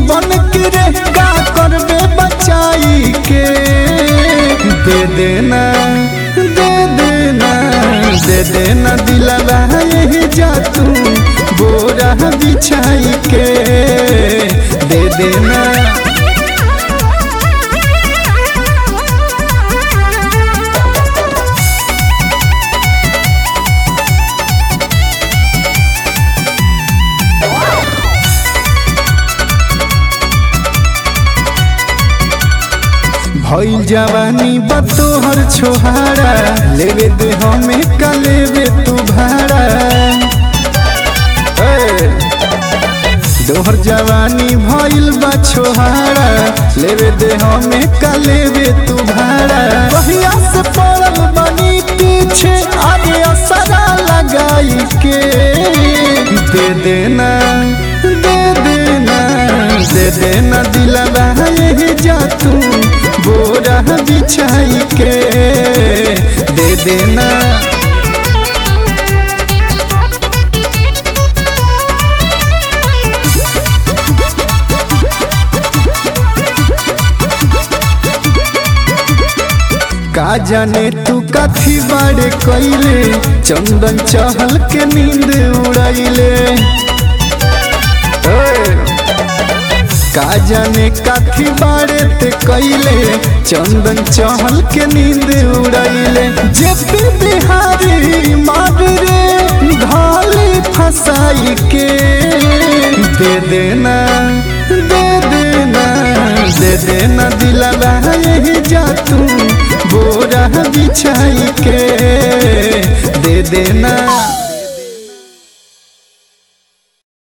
जीवन के रे का करबे बचाई के दे देना दे देना दे देना दिलवा यही जा तू बोरा बिछाई के दे देना भइल जवानी बतोहर छोहारा लेवे दे हमें का लेवे तू भाड़ा ए, दोहर जवानी भइल बा छोहारा लेवे दे हमें का लेवे तू भाड़ा कहिया से पड़ल बनी पीछे आगे असरा लगाई के दे देना दे देना दे देना दिलवा यही जा तू बोरा बिछाई के दे देना का जाने तू कथी बारे कैले चंदन चहल के नींद उड़ैले ए, का जाने कथी बारे ते कैले चंदन चहल के नींद उड़ैले जे पे बिहारी मार रे ढाली फसाई के दे देना दे देना दे देना दिलवा यही जा तू बोरा बिछाई के दे देना